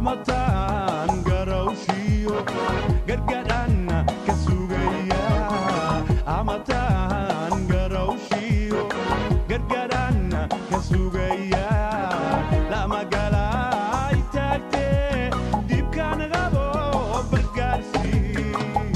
amataan garawshiyo gargadhanna ka sugaya amataan garawshiyo gargadhanna ka sugaya lamagalay taagtee dibkaan qabo bargaarsii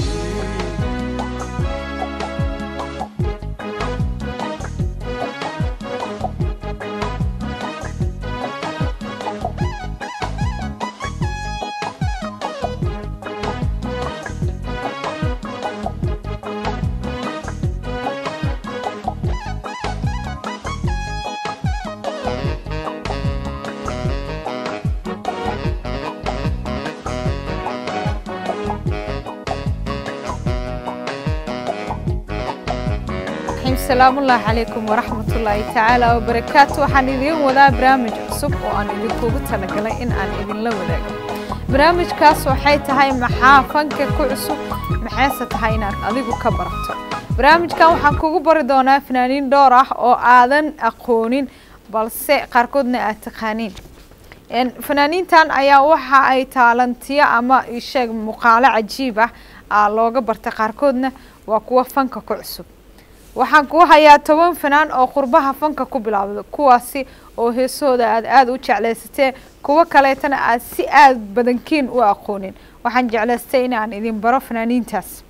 salaamullaahi calaykum waraxmatullaahi tacaala wabarakaatu waxaan idiin wadaa barnaamij cusub oo aan idinkugu talagalay in aan idinla wadaago barnaamijkaas waxay tahay maxaa fanka ku cusub maxayse tahay inaad adigu ka barato barnaamijkan waxaan kugu bari doonaa fanaaniin dhowr ah oo aadan aqoonin balse qaarkoodna aad taqaaniin fanaaniintan ayaa waxa ay taalantiyo ama isheeg muuqaalo cajiib ah aa looga bartay qaarkoodna waa kuwa fanka ku cusub waxaan kuu hayaa toban fanaan oo qurbaha fanka ku bilaabda kuwaasi oo heesahooda aad aada u jeclaysatee kuwo kaleetana aad si aada badankiin u aqoonin waxaan jeclaystay inaan idin baro fanaaniintaas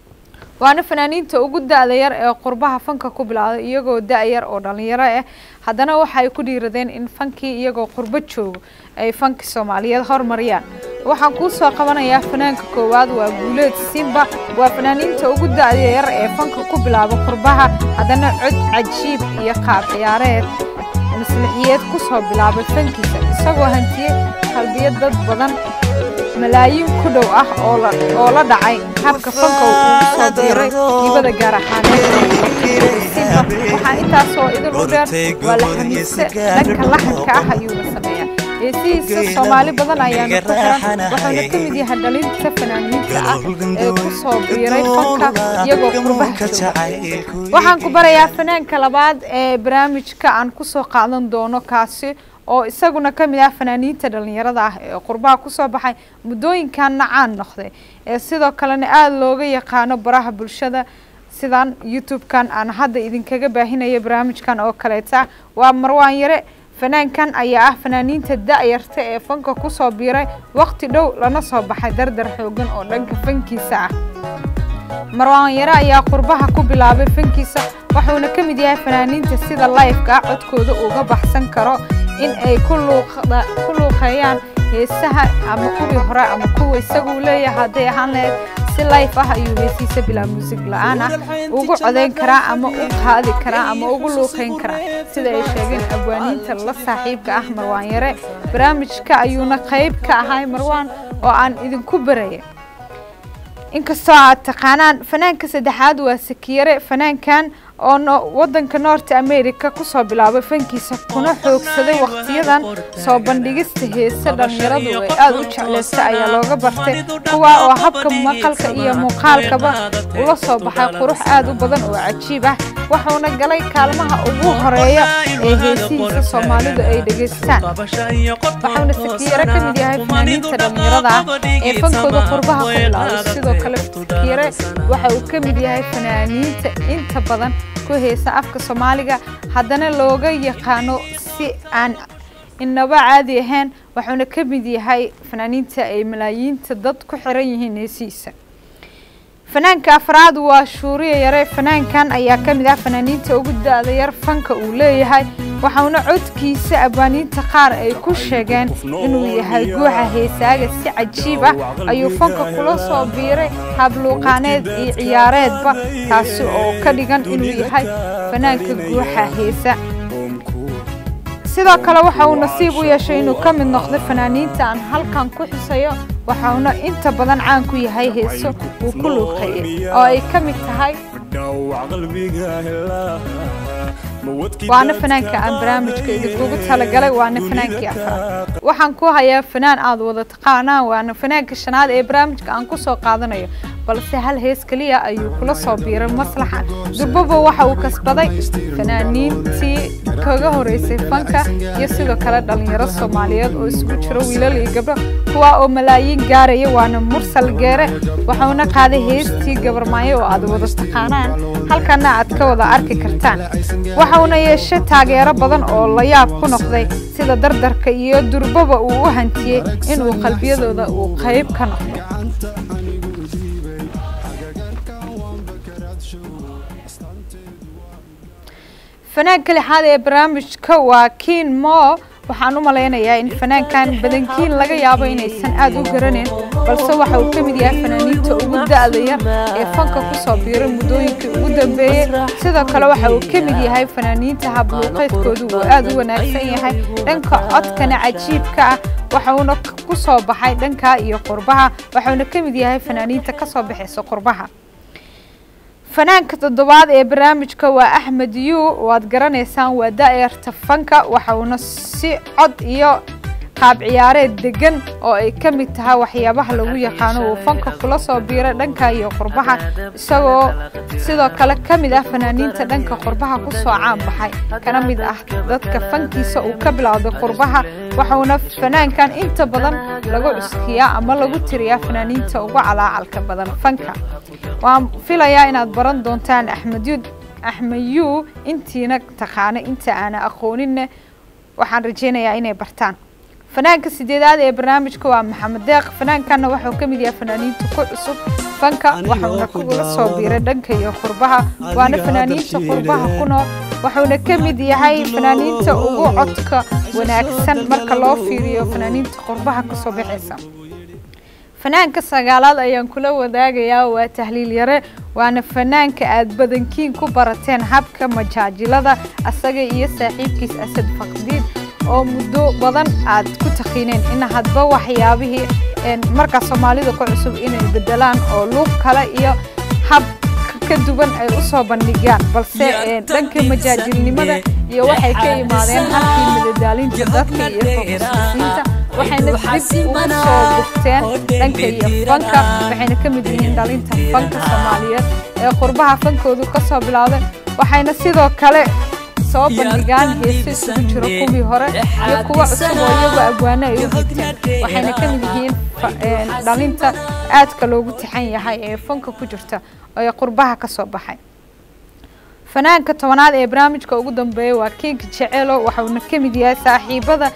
waana fanaaniinta ugu da-da yar ee qurbaha fanka ku bilaabda iyagoo da-yar oo dhalinyaro ah haddana waxay ku dhiiradeen in fankii iyagoo qurbo joogo ay fankii soomaaliyeed hormariyaan waxaan kuu soo qabanayaa fanaanka koowaad waa guuleed simba waa fanaaniinta ugu da-da yar ee fanka ku bilaaba qurbaha haddana cod cajiib iyo qaab ciyaareed maslixiyeed ku soo bilaabay fankiisa isagoo hantiyey qalbiyad dad badan malaayiin ku dhow ah oo la dhacay habka fanka uu ugu soo biiray hibada gaar ahaaneedsimba waxaa intaasoo idin u dheer waa la xamiiste dhanka laxanka ah ayuuna sameeyaa heesihiisa soomaali badan ayaana ku xiran wuxuuna ka mid yahay dhalinta fanaaniinta ah ee ku soo biiray fanka iyagoo qurbaha jooga waxaan ku barayaa fanaanka labaad ee barnaamijka aan kusoo qaadan doono kaasi oo isaguna ka mid ah fanaaniinta dhalinyarada ah ee qurbaha kusoo baxay muddooyinkanna caan noqday ee sidoo kalena aada looga yaqaano baraha bulshada sidan youtube-kan aan hadda idinkaga baahinaya barnaamijkan oo kaleeta waa marwaan yare fanaankan ayaa ah fanaaniinta da-yarta ee fanka kusoo biiray waqti dhow lana soo baxay dardar xoogan oo dhanka fankiisa ah marwaan yare ayaa qurbaha ku bilaabay fankiisa wuxuuna ka mid yahay fanaaniinta sida lifeka ah codkooda uga baxsan karo in ay ku luuqeeyaan heesaha ama kuwii hore ama kuwa isaguu leeyahay hadday ahaan lahayd si life ah ayuu heesiisa bilaa muusig la-aan ah ugu codayn karaa ama u qaadi karaa ama ugu luuqeyn karaa sida ay sheegeen abwaaniinta la saaxiibka ah marwaan yare barnaamijka ayuuna qeyb ka ahay marwaan oo aan idinku baraya inkastoo aad taqaanaan fanaanka saddexaad waa sakiyare fanaankan oo wadanka north america kusoo bilaabay fankiisa kuna xoogsaday waqtiyadan soo bandhigista heese dhalinyaradu ay aada u jeclaysta ayaa looga bartay kuwaa oo habka maqalka iyo muuqaalkaba ula soo baxay qurux aada u badan oo cajiib ah wuxuuna galay kaalmaha ugu horeeya ee heesihiisa soomaalidu ay dhegaystaan waxauna sakiyare ka mid yahay fanaaniinta dhalinyarada ah ee fankooda qurbaha ku bilaabay sidoo kale sakiyare waxa uu ka mid yahay fanaaniinta inta badan ku heesa afka soomaaliga haddana looga yaqaano si aan inaba caadi ahayn wuxuuna ka mid yahay fanaaniinta ay malaayiinta dad ku xiran yihiin heesihiisa fanaanka afraad waa shuuriya yare fanaankan ayaa ka mid ah fanaaniinta ugu da-da yar fanka uu leeyahay waxauna codkiisa abwaaniinta qaar ay ku sheegeen inuu yahay guuxa heesaaga si cajiib ah ayuu fanka kula soo biiray habluuqaaneed iyo ciyaareedba taasi oo ka dhigan inuu yahay fanaanka guuxa heesa sidoo kale waxa uu nasiib u yeeshay inuu ka mid noqdo fanaaniinta aan halkan ku xusayo waxauna inta badan caan ku yahay heeso uu ku luuqeeyey oo ay ka mid tahay waana fanaanka aan barnaamijka idinkugu talagalay waana fanaankii afraad waxaan ku hayaa fanaan aada wada taqaanaan waana fanaanka shanaad ee barnaamijka aan kusoo qaadanayo balse hal hees keliya ayuu kula soo biiray maslaxa durbaba waxa uu kasbaday fanaaniintii kaga horeysay fanka iyo sidoo kale dhalinyaro soomaaliyeed oo isugu jiro wiilal iyo gabdho kuwa oo malaayiin gaaraya waana mursal geere waxauna qaaday heestii gabarmaayo oo aad wada taqaanaan halkana aad ka wada arki kartaan waxauna yeeshay taageero badan oo la yaab ku noqday sida dardarka iyo durbaba uu u hantiyey inuu qalbiyadooda uu qayb ka noqdo fanaanka lixaad ee barnaamijka waa kiin mo waxaan u malaynayaa in fanaankan badankiin laga yaabo inaysan aad u garanayn balse waxa uu ka mid yahay fanaaniinta ugu da-da yar ee fanka kusoo biiray muddooyinkii ugu dambeeyey sidoo kale waxa uu ka mid yahay fanaaniinta habluuqeedkoodu uu aad u wanaagsan yahay dhanka codkana cajiibka ah waxauna ku soo baxay dhanka iyo qurbaha waxauna ka mid yahay fanaaniinta kasoo baxaysa qurbaha fanaanka toddobaad ee barnaamijka waa axmed yu waad garanaysaan waa da-yarta fanka waxauna si cod iyo qaab ciyaareed degan oo ay ka mid tahay waxyaabaha lagu yaqaano uu fanka kula soo biiray dhanka iyo qurbaha isagoo sidoo kale ka mid ah fanaaniinta dhanka qurbaha kusoo caan baxay kana mid ah dadka fankiisa uu ka bilowday qurbaha waxauna fanaankan inta badan lagu cuskiyaa ama lagu tiriyaa fanaaniinta ugu calaacalka badan fanka waan filayaa inaad baran doontaan axmedyud axmed yu intiina taqaano inta aana aqooninne waxaan rajeynayaa inay bartaan fanaanka sideedaad ee barnaamijka waa maxamed deeq fanaankana wuxuu ka mid yahay fanaaniinta ku cusub fanka waxauna kula soo biiray dhanka iyo qurbaha waana fanaaniinta qurbaha ku nool wuxuuna ka mid yahay fanaaniinta ugu codka wanaagsan marka loo fiiriyo fanaaniinta qurbaha kasoo baxaysa fanaanka sagaalaad ayaan kula wadaagayaa waa tahliil yare waana fanaanka aad badankiin ku barateen habka majaajilada asaga iyo saaxiibkiis asad faqdiid oo muddo badan aad ku taqiineen in hadba waxyaabihii markaa soomaalida ku cusub inay bedelaan oo luuq kale iyo hab ka duwan ay u soo bandhigaan balse dhanka majaajilnimada iyo waxay ka imaadeen halkii madadaalinta dadka iyo foqusisiinta waxayna dib ugu soo gufteen dhanka iyo fanka waxayna ka mid yihiin dhalinta fanka soomaaliyeed ee qurbaha fankoodu ka soo bilowday waxayna sidoo kale soo bandhigaan heese isugu jiro kuwii hore iyo kuwa cusub oo iyagu abwaano ay u higteen waxayna ka mid yihiin dhalinta aadka loogu tixan yahay ee fanka ku jirta ee qurbaha ka soo baxay fanaanka tobanaad ee barnaamijka ugu dambeeya waa kinka jeceelo waxauna ka mid yahay saaxiibada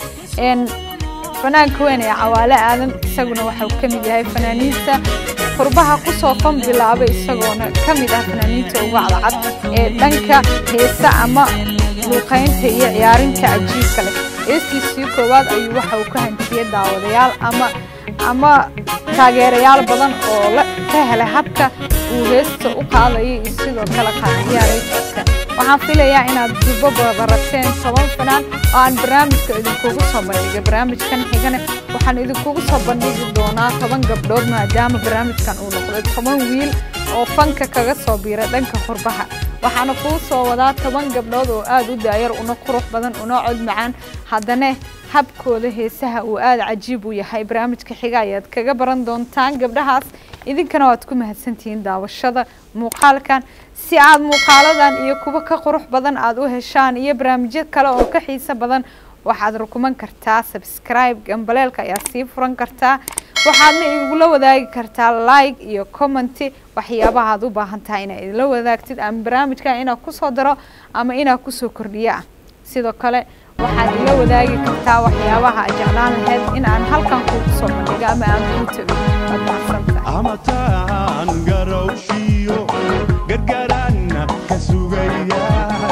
fanaanka weyn ee cawaale aadan isaguna waxau ka mid yahay fanaaniinta qurbaha kusoo fan bilaabay isagoona ka mid ah fanaaniinta ugu cadcad ee dhanka heesa ama luuqaynta iyo ciyaarinta cajiibka leh heestiisii koowaad ayuu waxa uu ka hantiyey daawadayaal ama ama taageerayaal badan oo ka helay habka uu heesta u qaadayay iyo sidoo kale qaadciyaareedkiisa waxaan filayaa inaad dubo barateen toban fanaan oo aan barnaamijka idinkugu soo bandhigay barnaamijkan xigane waxaan idinkugu soo bandhigi doonaa toban gabdhood maadaama barnaamijkan uu noqday toban wiil oo fanka kaga soo biiray dhanka qurbaha waxaana kuu soo wadaa toban gabdhood oo aada u daayar una qurux badan una cod macaan haddana habkooda heesaha uu aada cajiib u yahay barnaamijka xiga ayaad kaga baran doontaan gabdhahaas idinkana waad ku mahadsantihiin daawashada muuqaalkan si aad muuqaaladan iyo kuwa ka qurux badan aada u heshaan iyo barnaamijyo kale oo ka xiiso badan waxaad rukuman kartaa subscribe gambaleelka ayaa sii furan kartaa waxaadna igula wadaagi kartaa like iyo commenty waxyaabaha aad u baahan tahay inaad idinla wadaagtid ama barnaamijka inaad kusoo daro ama inaad kusoo kordhiyo ah sidoo kale waxaad ila wadaagi kartaa waxyaabaha aad jeclaan lahayd in aan halkan kuugu soo bandhigo ama aan kuu tago waad mahadsantahay amataan garowshiyo gargaraanna ka sugaya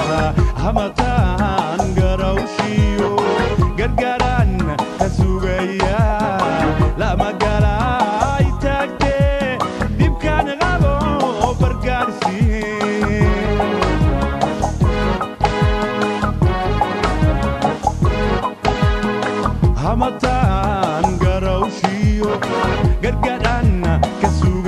amataan garowshiyo gargaraanna ka sugaya lama galay taagtee dhibkaan qabo bargaarsiin hamataan garowshiyo gargadhanna ka suga